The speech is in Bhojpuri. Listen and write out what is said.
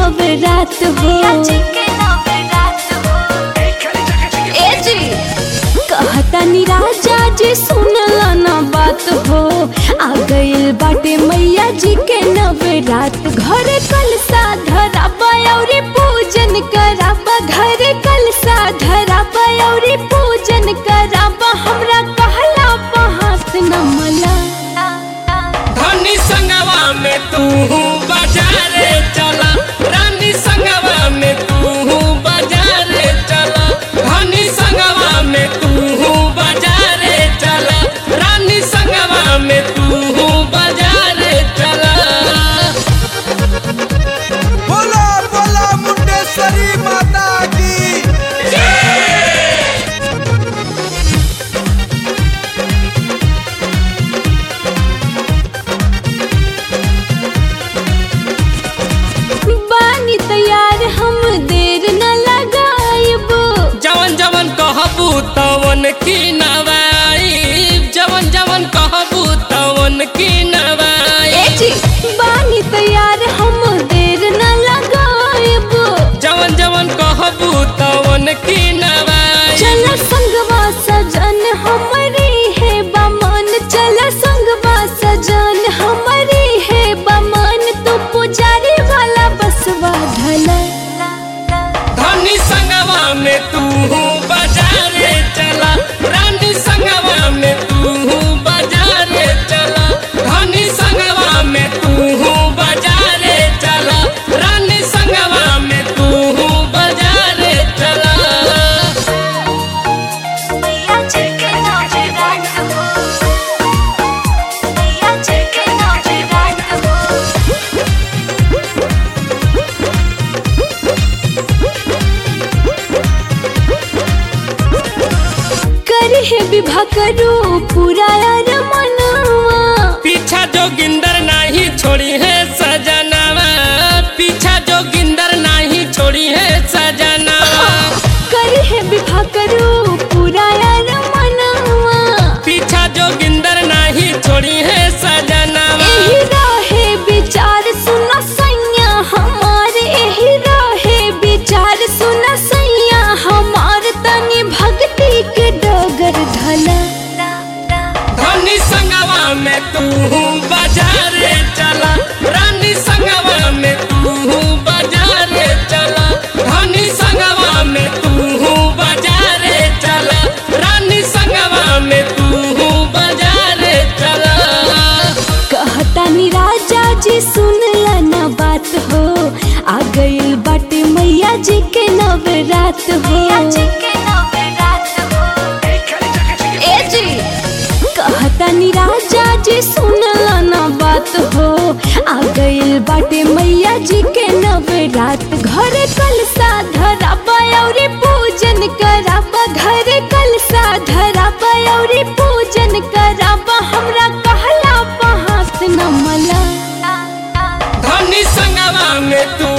नवरात हो ए जी कहतानी राजा जी सुनला ना बात हो आ गइल बाटे मैया जी के नवरात घर कलसा धराबा औरी पूजन कराबा घर कलसा धराबा औरी पूजन कराबा हमरा कहला पहास न मला धनी संगवा में तू बाजारे चला रानी संगवा में तू बाजारे चला धनी संगवा में तू बाजारे चला रानी संगवा में तू बाजारे चला बोला बोला मुंडेश्वरी माता की बानी तैयार हम देर न लगाइब जवन जवन कहबू तवन की नवाई जवन जवन कहबू तवन की ए नवाई जी बानी तैयार हम देर न लगाइब जवन जवन कहबू तवन की नवाई चल संगवा सजन हमारी है बमन चल संगवा सजन हमारी है बमन तू पुजारी वाला बसवा ढला धनी संगवा में तू बाजारे चला रानी संगवा में तू बाजारे चला धनी संगवा में तू बाजारे चला रानी संगवा में तू बाजारे चला करी है विवाह करो पूरा यार मनवा पीछा जो गिंदर नहीं छोड़ी है सजनावा पीछा जो गिंदर नहीं छोड़ी है सजनावा करी है विवाह करो पूरा यार मनवा पीछा जो गिंदर नहीं छोड़ी है सजनावा एही रहे विचार सुना सैया हमार एही रहे विचार सुना सैया हमार तनी भक्ति के डगर ढला धनी संगवा में तू बाजारे चला रानी संगवा में तू बाजारे चला धनी संगवा में तू बाजारे चला रानी संगवा में तू बाजारे चला कहतानी राजा जी सुनला ना बात हो आ गइल बाटे मैया जी के नवरात हो ए जी कहतानी राजा जी सुनला ना बात हो आ गइल बाटे मैया जी के नवरात घर कलसा धराबा औरी पूजन कराबा घर कलसा धराबा औरी पूजन कराबा हमरा कहला पहास न मला धनी संगवा में तू